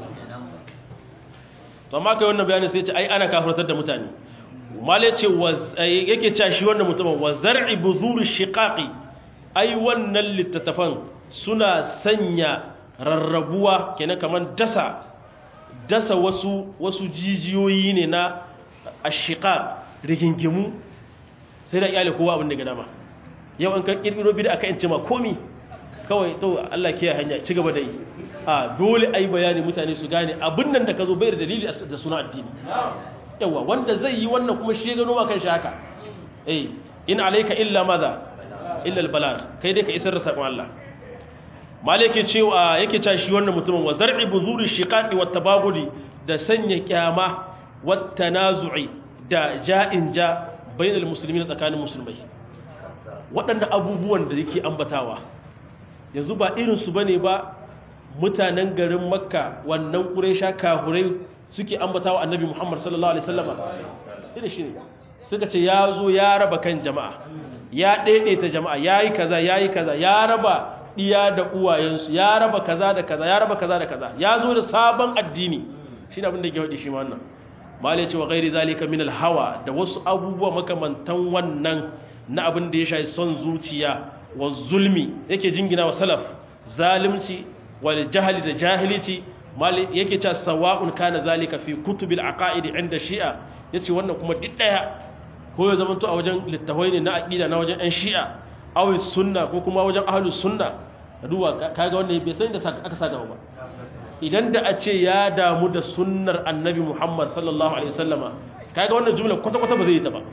to amma kai wannan bayani sai ce ai ana kafirtar da mutane mala ce yake cewa shi wannan mutumin wa zar'i buzur shiqaqi ai wannan littattafan suna sanya rarrabuwa kenan kaman dasa dasa wasu wasu jijiyoyi ne na ashiqaq rigingimu sai da iyali kowa abin da ga dama yau an kan kirkiro bid'a ka in ce ma komi kawai to Allah ke hanya ci gaba da yi a dole ai bayani mutane su gane abin nan da ka zo bayar dalili da suna addini yawa wanda zai yi wannan kuma shi ya gano ma kan shi haka eh in alayka illa madha illa albalagh kai dai ka isar da sakon Allah malike cewa yake cewa shi wannan mutumin wa zar'i buzuri shiqaqi wat tabagudi da sanya kyama wat tanazu'i da ja'in ja bainal muslimin tsakanin musulmai waɗanda abubuwan da yake ambatawa yanzu ba irin su bane ba mutanen garin makka wannan quraisha kahurai suke ambatawa annabi muhammad sallallahu alaihi wasallam irin shi ne suka ce ya zo ya raba kan jama'a ya daidaita jama'a yayi kaza yayi kaza ya raba iya da uwayensu ya raba kaza da kaza ya raba kaza da kaza ya zo da sabon addini shine abin da yake faɗi shi ma wannan malai ce wa ghairi zalika min hawa da wasu abubuwa makamantan wannan na abin da ya shafi son zuciya wa zulmi yake jingina wa salaf zalimci wal jahli da jahilici malai yake cewa sawa'un kana zalika fi kutubil aqaid inda shi'a yace wannan kuma duk daya ko ya zamanto a wajen littafai ne na aqida na wajen ɗan shi'a awi sunna ko kuma wajen ahlus sunna duwa kaga wannan bai san da aka saka ba idan da a ce ya damu da sunnar annabi Muhammad sallallahu alaihi wasallama kaga wannan jumla kwata kwata ba zai yi ta ba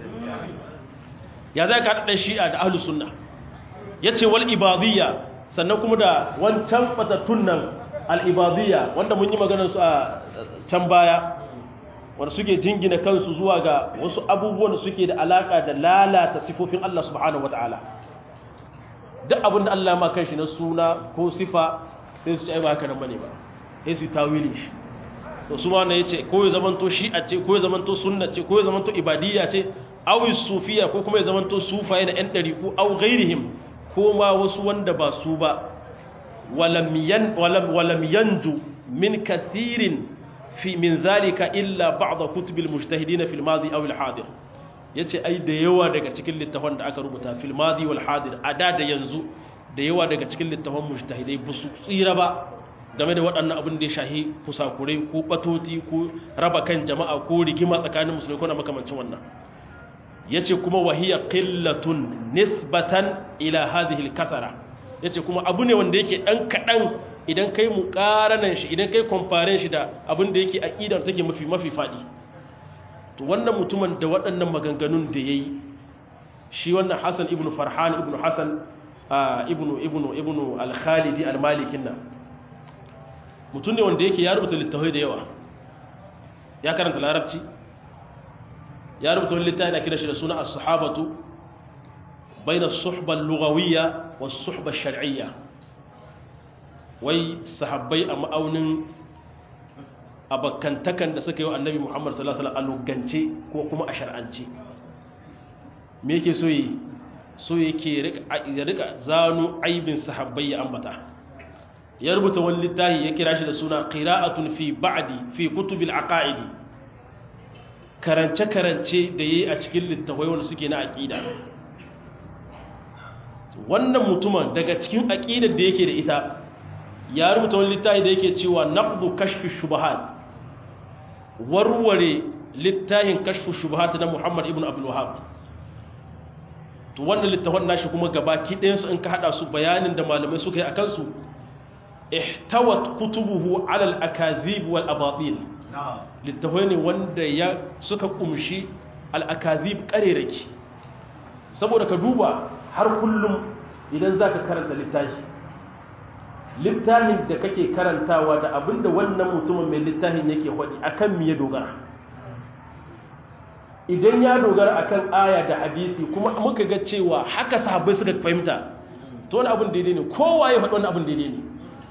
ya za ka haɗa shi'a da ahlus sunna yace wal ibadiyya sannan kuma da wancan batattun nan al ibadiyya wanda mun yi maganar su a can baya wanda suke jingina kansu zuwa ga wasu abubuwan da suke da alaka da lalata sifofin Allah subhanahu wataala duk abin da Allah ma kanshi na suna ko sifa sai su ci ai ba haka nan bane ba sai su tawili shi to su ma ne yace ko ya zamanto shi'a ce ko ya zamanto sunna ce ko ya zamanto ibadiyya ce aw sufiya ko kuma ya zamanto sufaye da ɗan ɗariku aw ghairihim ko ma wasu wanda ba su ba walam yan walam walam yanju min kathirin fi min zalika illa ba'd kutubil mujtahidin fil madi aw al hadir yace ai da yawa daga cikin littafan da aka rubuta fil madi wal hadir ada da yanzu da yawa daga cikin littafan mujtahidai ba su tsira ba game da waɗannan abin da ya shahi kusakurai ko batoti ko raba kan jama'a ko rigima tsakanin musulmi ko na makamancin wannan yace kuma wahiya qillatun nisbatan ila hadhihi al-kasara yace kuma abu ne wanda yake dan kadan idan kai muqaranan shi idan kai compare shi da abin da yake aqidar take mafi mafi fadi to wannan mutumin da waɗannan maganganun da yayi shi wannan Hassan ibn Farhan ibn Hassan ibn ibn ibn al-Khalidi al-Malikin nan mutum ne wanda yake ya rubuta littafai da yawa ya karanta larabci ya rubuta wani littafi na kira shi da suna as-sahabatu bayna as-suhba al-lughawiyya was-suhba ash-shar'iyya wai sahabbai a ma'aunin abakantakan da suka yi wa annabi Muhammad sallallahu alaihi wasallam a lugance ko kuma a shar'ance me yake so yi so yake ya rika zano aibin sahabbai ya ambata ya rubuta wani littafi ya kira shi da suna qira'atun fi ba'di fi kutubil aqaidi karance-karance da yayi a cikin littafai wanda suke na aqida wannan mutumin daga cikin aqidar da yake da ita ya rubuta wani littafi da yake cewa naqdu kashfi shubahat warware littafin kashfu shubahat na Muhammad ibn Abdul Wahhab to wannan littafin nashi kuma gabaki ɗayan su in ka hada su bayanin da malamai suka yi akan su ihtawat kutubuhu ala al-akazib wal abatil littafai ne wanda ya suka kumshi al-akazib kareraki saboda ka duba har kullum idan zaka karanta littafi littafin da kake karantawa da abinda wannan mutumin mai littafin yake hodi akan me ya dogara idan ya dogara akan aya da hadisi kuma muka ga cewa haka sahabbai suka fahimta to wani abin daidai ne kowa ya faɗi wani abin daidai ne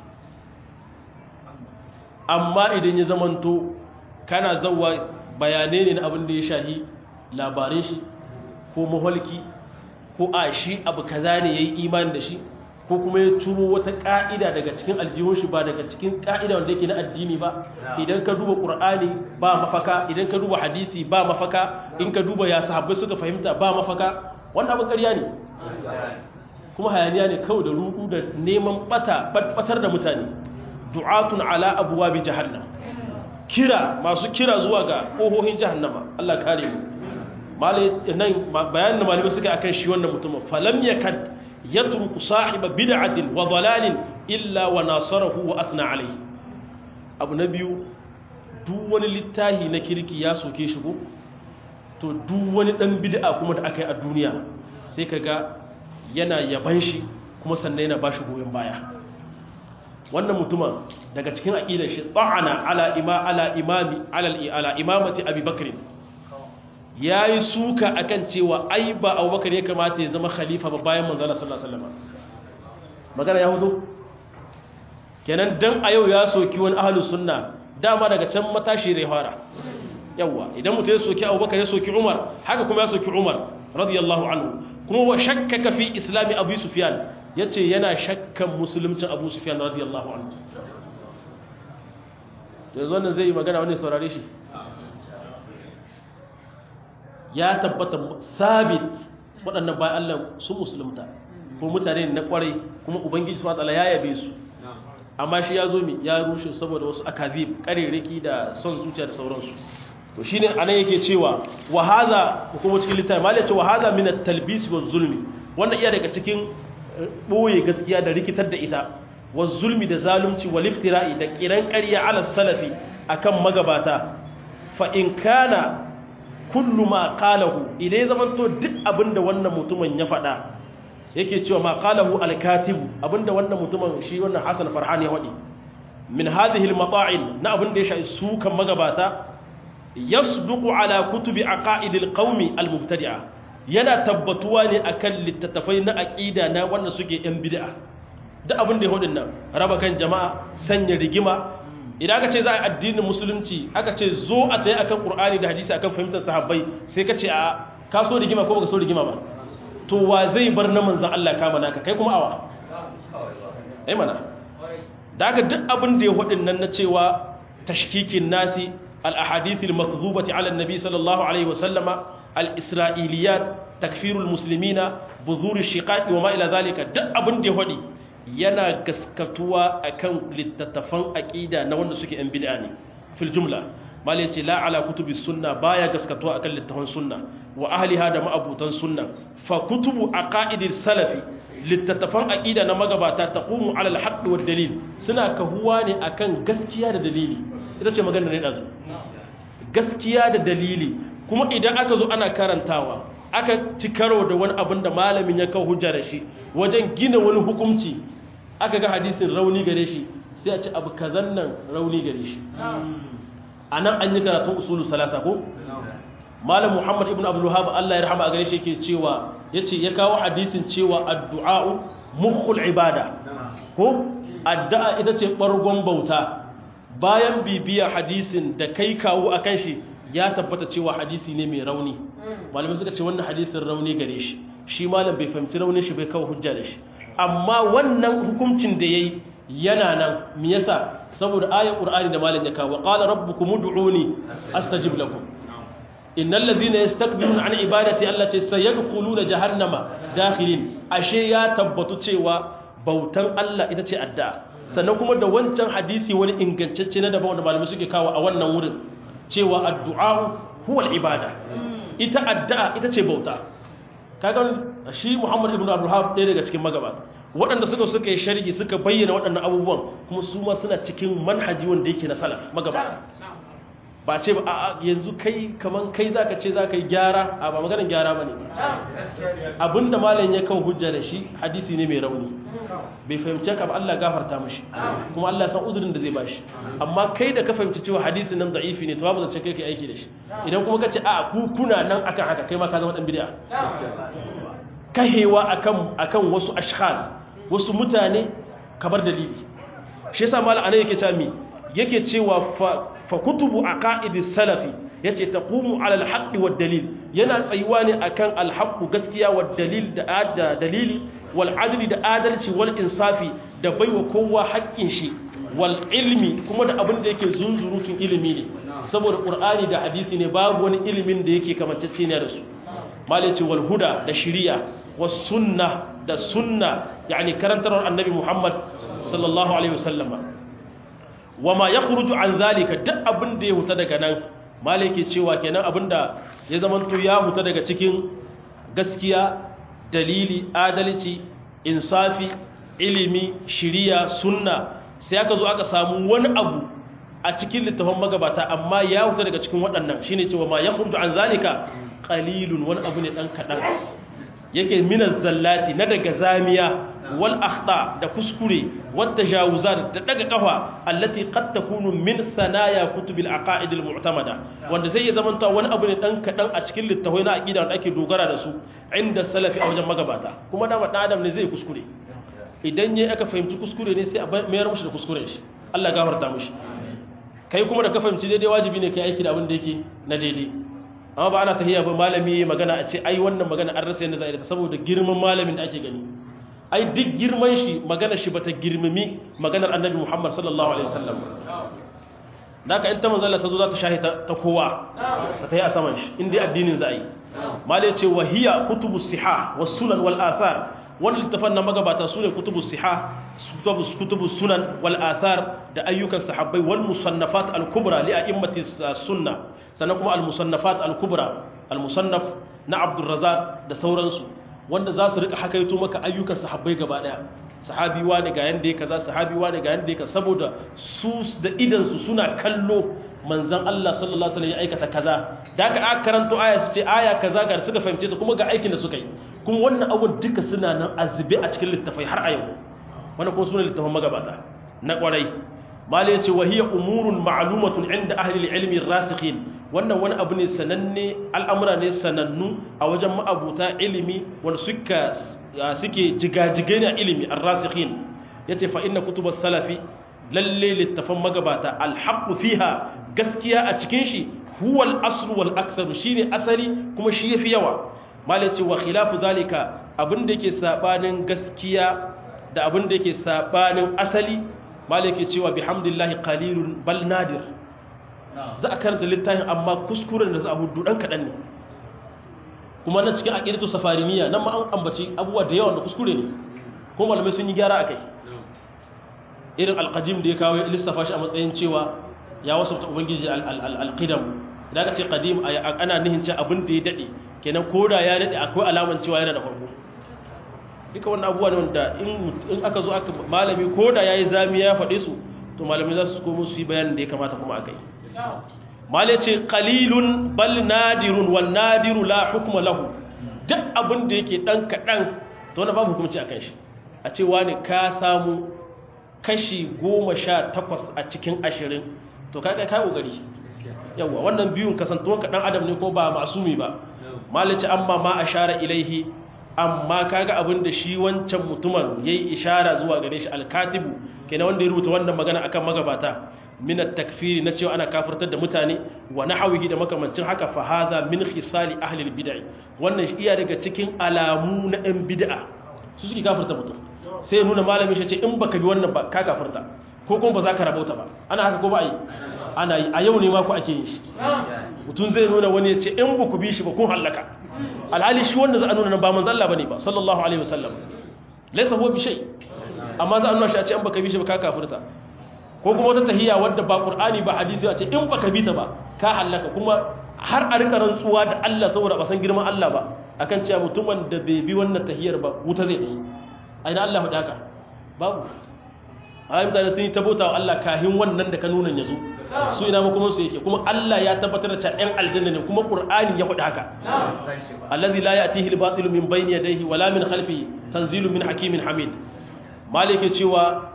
amma idan ya zamanto kana zauwa bayanai ne na abin da ya shahi labarin shi ko maholki ko a shi abu kaza ne ya yi imani da shi ko kuma ya turo wata ka'ida daga cikin aljihun shi ba daga cikin ka'ida wanda yake na addini ba idan ka duba qur'ani ba mafaka idan ka duba hadisi ba mafaka in ka duba ya sahabbai suka fahimta ba mafaka wannan abin ƙarya ne kuma hayaniya ne kawai da rudu da neman bata batar da mutane du'atun ala abwabi jahannam kira masu kira zuwa ga kohohin jahannama Allah kare mu nan bayanin da malamai suka akan shi wannan mutumin falam yakad yatruku sahiba bid'atin wa dalalin illa wa nasarahu wa athna alayhi abu na biyu duk wani littahi na kirki ya soke shi ko to duk wani dan bid'a kuma da aka yi a duniya sai kaga yana yaban shi kuma sannan yana bashi goyon baya wannan mutumin daga cikin aqidar shi ta'ana ala ima ala imami ala ala imamati Abi Bakr yayi suka akan cewa ai ba Abubakar ya kamata ya zama khalifa ba bayan manzo Allah sallallahu alaihi wasallam magana ya hudu kenan dan a yau ya soki wani ahlus sunna dama daga can matashi rai fara yawa idan mutum ya soki Abubakar ya soki Umar haka kuma ya soki Umar radiyallahu anhu kuma wa shakkaka fi islami Abu Sufyan yace yana shakkan musuluncin Abu Sufyan radiyallahu anhu to yanzu wannan zai yi magana wani saurare shi ya tabbata sabit waɗannan bayan Allah su musulunta ko mutane na kwarai kuma ubangiji subhanahu wataala ya yabe su amma shi ya zo mi ya rushe saboda wasu akazib karereki da son zuciya da sauransu to shine anan yake cewa wa hadha kuma cikin littafi malai ce wa hadha min at-talbis wa zulmi wannan iya daga cikin boye gaskiya da rikitar da ita wa zulmi da zalunci wa liftira'i da kiran ƙarya ala salafi akan magabata fa in kana kullu ma qalahu idan zamanto duk abinda wannan mutumin ya faɗa yake cewa ma qalahu al-katibu abinda wannan mutumin shi wannan Hassan Farhan ya wadi min hadhihi al-mata'in na abinda ya shafi su kan magabata yasduqu ala kutubi aqaidil qaumi al-mubtadi'a yana tabbatuwa ne akan littattafai na aqida na wanda suke yan bid'a duk abinda ya hudin nan raba kan jama'a sanya rigima idan aka ce za a addinin musulunci aka ce zo a tsaye akan qur'ani da hadisi akan fahimtar sahabbai sai ka ce a ka so rigima ko baka so rigima ba to wa zai bar na manzan Allah kama naka kai kuma awa ai mana da aka duk abin da ya hudin nan na cewa tashkikin nasi al-ahadithil makdhubati ala an-nabi sallallahu alaihi wasallama al-isra'iliyat takfirul muslimina buzur shiqaqi wa ma ila zalika duk abin da ya hudi yana gaskatuwa akan littattafan aqida na wanda suke yan bid'a ne fil jumla mal yace la ala kutubi sunna baya gaskatuwa akan littafan sunna wa ahliha da ma'abutan sunna fa kutubu aqaidil salafi littattafan aqida na magabata taqumu ala al-haqq wa dalil suna kahuwa ne akan gaskiya da dalili ita ce magana ne dazu gaskiya da dalili kuma idan aka zo ana karantawa aka ci karo da wani abin da malamin ya kawo hujja da shi wajen gina wani hukunci aka ga hadisin rauni gare shi sai a ci abu kazan nan rauni gare shi a nan an yi karatun usulu salasa ko malam muhammad ibn abdullahab allah ya rahama a gare shi ke cewa ya ce ya kawo hadisin cewa addu'a'u mukhul ibada ko addu'a ita ce ɓargon bauta bayan bibiya hadisin da kai kawo a kan shi ya tabbata cewa hadisi ne mai rauni malamai suka ce wannan hadisin rauni gare shi shi malam bai fahimci raunin shi bai kawo hujja da shi amma wannan hukuncin da yayi yana nan me yasa saboda ayar qur'ani da malam ya kawo qala rabbukum ud'uni astajib lakum innal ladhina yastakbiruna an ibadati allati sayadkhuluna jahannama dakhilin ashe ya tabbatu cewa bautan Allah ita ce addu'a sannan kuma da wancan hadisi wani ingantacce na daban wanda malamai suke kawo a wannan wurin cewa addu'a huwa ibada ita addu'a ita ce bauta kaga shi Muhammad ibn Abdul Wahhab ɗaya daga cikin magabata waɗanda suka suka yi sharhi suka bayyana waɗannan abubuwan kuma su ma suna cikin manhaji wanda yake na salaf magabata ba ce ba a yanzu kai kaman kai zaka ce zaka yi gyara a ba maganar gyara bane abinda malam ya kawo hujja da shi hadisi ne mai rauni bai fahimce ka ba Allah gafarta mashi kuma Allah san uzurin da zai bashi amma kai da ka fahimci cewa hadisin nan da'ifi ne to babu zance kai kai aiki da shi idan kuma ka ce a ku kuna nan akan haka kai ma ka zama dan bid'a kahewa akan akan wasu ashkhas wasu mutane kamar dalili shi yasa malam anan yake cewa mi yake cewa fa kutubu aqaidis salafi yace taqumu ala alhaq wad dalil yana tsayuwa ne akan alhaq gaskiya wad dalil da dalili wal adli da adalci wal insafi da baiwa kowa haƙƙin shi wal ilmi kuma da abin da yake zunzurutun ilimi ne saboda qur'ani da hadisi ne babu wani ilimin da yake kamantacce ne da su malaci wal huda da shari'a was sunna da sunna yani karantarwar annabi muhammad sallallahu alaihi wasallama wama yakhruju an zalika duk abin da ya huta daga nan malai ke cewa kenan abinda ya zamanto ya huta daga cikin gaskiya dalili adalci insafi ilimi shiriya sunna sai aka zo aka samu wani abu a cikin littafin magabata amma ya huta daga cikin waɗannan shine cewa ma ya khurju an zalika qalilun wani abu ne dan kadan yake minan zallati na daga zamiya wal akhta da kuskure wadda jawuzat da daga kafa allati qad takunu min sanaya kutubil aqaid al mu'tamada wanda zai zamanta wani abu ne dan kadan a cikin littafai na aqida da ake dogara da su inda salafi a wajen magabata kuma da dan adam ne zai kuskure idan yayi aka fahimci kuskure ne sai a mayar mushi da kuskuren shi Allah gafarta mushi kai kuma da ka fahimci daidai wajibi ne kai aiki da abin da yake na daidai amma ba ana tahiyya ba malami magana a ce ai wannan magana an rasa yadda za a yi saboda girman malamin da ake gani ai duk girman shi magana shi bata girmami maganar annabi Muhammad sallallahu alaihi wasallam naka in ta manzala ta zo za ta shahi ta kowa ta tayi a saman shi in dai addinin za a yi malai ce wahiya kutubus siha was sunan wal athar wannan littafan na magabata sune kutubus siha kutubus sunan wal athar da ayyukan sahabbai wal musannafat al kubra li a'immati sunna sannan kuma al musannafat al kubra al musannaf na Abdul Razzaq da sauransu wanda za su rika hakaito maka ayyukan sahabbai gaba daya sahabi wani ga yanda ya kaza sahabi wani ga yanda ya kaza saboda su da idan su suna kallo manzon Allah sallallahu alaihi wasallam ya aikata kaza da aka aka karanto aya su ce aya kaza ga suka fahimce ta kuma ga aikin da suka yi kuma wannan abun duka suna nan azube a cikin littafai har a yau wannan kuma suna littafan magabata na kwarai mali ya ce wa hiya umurun ma'lumatun inda ahli ilmi rasikhin wannan wani abu ne sananne al'amura ne sanannu a wajen ma'abuta ilimi wanda suka suke jigajigai ne a ilimi ar-rasikhin yace fa inna kutubas salafi lalle littafan magabata alhaqqu fiha gaskiya a cikin shi huwa al-aslu wal aktharu shine asali kuma shi yafi yawa malai ce wa khilafu zalika abinda yake sabanin gaskiya da abinda yake sabanin asali malai ke cewa bihamdillahi qalilun bal nadir za a karanta littafin amma kuskuren da za a hudu dan kadan ne kuma na cikin aqidatu safariniya nan ma an ambaci abubuwa da yawa da kuskure ne ko malamai sun yi gyara akai irin alqadim da ya kawo lissafa shi a matsayin cewa ya wasu ta ubangiji alqidam idan ka ce qadim ana nihin ce abin da ya dade kenan koda ya dade akwai alaman cewa yana da farko duka wannan abubuwa ne wanda in aka zo aka malami koda yayi zami ya faɗe su to malami za su komo su yi bayanin da ya kamata kuma akai malai ce qalilun bal nadirun wan nadiru la hukma lahu duk abin da yake dan kadan to wannan babu hukunci akan shi a ce wani ka samu kashi goma sha takwas a cikin ashirin to kai kai kokari yawa wannan biyun kasantuwan ka dan adam ne ko ba masumi ba malici amma ma ashara ilaihi amma kaga abin da shi wancan mutumin yayi ishara zuwa gare shi alkatibu kenan wanda ya rubuta wannan magana akan magabata min at-takfiri na cewa ana kafirtar da mutane wa nahwihi da makamancin haka fa hadha min khisali ahli al-bid'ah wannan iya daga cikin alamu na ɗan bid'a su suke kafirta mutum sai nuna malamin shi ce in baka bi wannan ba ka kafirta ko kuma ba za ka rabauta ba ana haka ko ba yi ana yi a yau ne ma ku ake yin shi mutum zai nuna wani ya ce in ba ku bi shi ba kun hallaka alhali shi wanda za a nuna ba manzo Allah bane ba sallallahu alaihi wasallam laysa huwa bi shay amma za a nuna shi a ce in baka bi shi ba ka kafirta ko kuma wata tahiyya wadda ba qur'ani ba hadisi a ce in baka bi ta ba ka hallaka kuma har a rika rantsuwa da Allah saboda ba san girman Allah ba akan cewa mutumin da bai bi wannan tahiyar ba wuta zai yi aina Allah faɗa haka babu ayi mutane sun yi tabota wa Allah kahin wannan da ka nuna ya zo su ina ma kuma su yake kuma Allah ya tabbatar da cewa ɗan aljanna ne kuma Qur'ani ya faɗi haka allazi la ya'tihi al-batilu min bayni yadayhi wala min khalfihi tanzilu min hakimin hamid malike cewa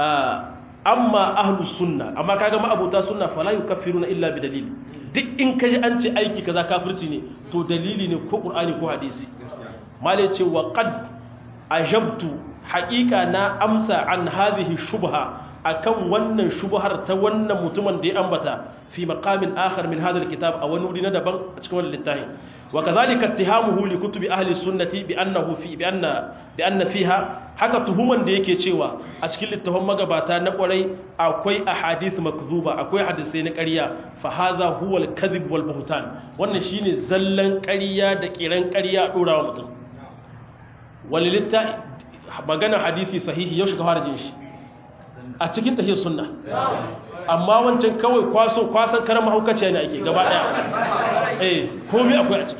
amma ahlus sunna amma kaga ma abuta sunna fala yukaffiruna illa bi dalil duk in kaji an ce aiki kaza kafirci ne to dalili ne ko Qur'ani ko hadisi malike cewa qad ajabtu haƙiƙa na amsa an hadhihi shubha akan wannan shubhar ta wannan mutumin da ya ambata fi maqamin akhar min hadha alkitab a wani wuri na daban a cikin wannan littafi wa kadhalika ittihamuhu li kutubi ahli sunnati bi annahu fi bi anna bi anna fiha haka tuhuman da yake cewa a cikin littafin magabata na kwarai akwai ahadith makzuba akwai hadisai na ƙarya fa hadha huwa alkadhib wal buhtan wannan shine zallan ƙarya da kiran ƙarya dora wa mutum walilitta magana hadisi sahihi yau shiga fara jin shi a cikin tahiyar sunna amma wancan kawai kwaso kwasan karan mahaukaciya ne ake gaba daya eh komai akwai a ciki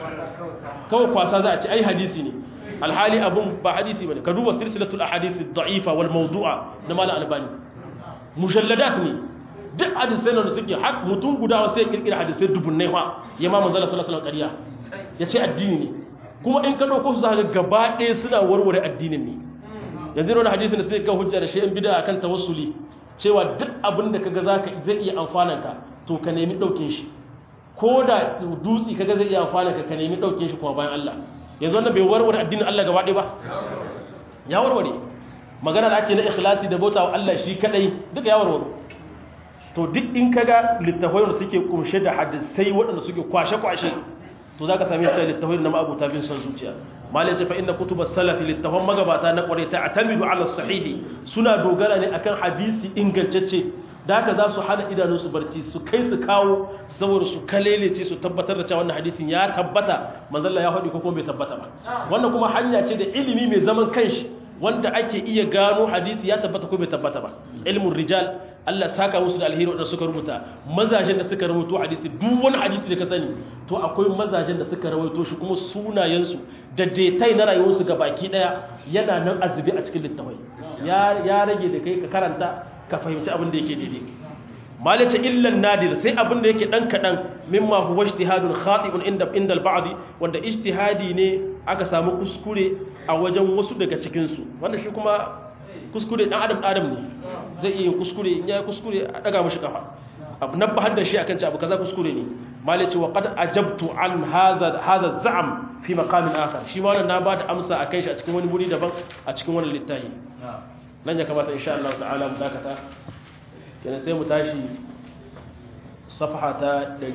kawai kwasa za a ci ai hadisi ne alhali abun ba hadisi bane ka duba silsilatul ahadith ad-da'ifa wal mawdu'a na malam albani mujalladat ne duk hadisai da suke hak mutum guda sai kirkira hadisai dubunnai fa ya ma manzala sallallahu alaihi wasallam ƙarya yace addini ne kuma in ka dauko su zaka gaba ɗaya suna warware addinin ne yanzu wani hadisi da sai ka hujja da shay'in bid'a akan tawassuli cewa duk abin da kaga zaka zai iya amfanan ka to ka nemi daukin shi ko da dutsi kaga zai iya amfanan ka ka nemi daukin shi kuma bayan Allah yanzu wannan bai warware addinin Allah gaba ɗaya ba ya warware magana da ake na ikhlasi da bauta wa Allah shi kadai duka ya warware to duk in kaga littafai da suke kunshe da hadisai waɗanda suke kwashe-kwashe to zaka same su littafai na ma'abuta bin son zuciya malai ce fa inna kutubas salafi littafan magabata na kware ta atamidu ala sahihi suna dogara ne akan hadisi ingantacce da haka za su hana idanunsu barci su kai su kawo saboda su kalelece su tabbatar da cewa wannan hadisin ya tabbata manzalla ya faɗi ko kuma bai tabbata ba wannan kuma hanya ce da ilimi mai zaman kanshi wanda ake iya gano hadisi ya tabbata ko bai tabbata ba ilmun rijal Allah saka musu da alheri wadanda suka rubuta mazajen da suka rubuto hadisi duk wani hadisi da ka sani to akwai mazajen da suka rawaito shi kuma sunayensu da detai na rayuwarsu ga baki daya yana nan azubi a cikin littafai ya ya rage da kai ka karanta ka fahimci abin da yake daidai malace illan nadir sai abin da yake dan kadan mimma huwa ijtihadun khatibun inda inda al-ba'd wanda ijtihadi ne aka samu kuskure a wajen wasu daga cikin su wanda shi kuma kuskure dan adam adam ne zai iya kuskure in yayi kuskure a daga mishi kafa abu nabbahar da shi akan ci abu kaza kuskure ne malace wa qad ajabtu an hadha hadha za'am fi maqamin akhar shi ma wannan na bada amsa akai shi a cikin wani wuri daban a cikin wannan littafi nan ya kamata insha Allah ta'ala mu dakata kenan sai mu tashi safha ta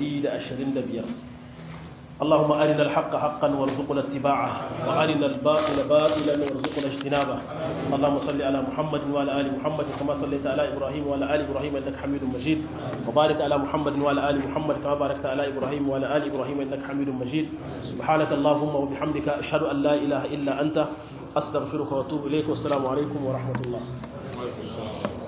125 اللهم أرنا الحق حقا وارزقنا اتباعه وأرنا الباطل باطلا وارزقنا اجتنابه اللهم صل على محمد وعلى آل محمد كما صليت على إبراهيم وعلى آل إبراهيم إنك حميد مجيد وبارك على محمد وعلى آل محمد كما باركت على إبراهيم وعلى آل إبراهيم إنك حميد مجيد سبحانك اللهم وبحمدك أشهد أن لا إله إلا أنت أستغفرك وأتوب إليك والسلام عليكم ورحمة الله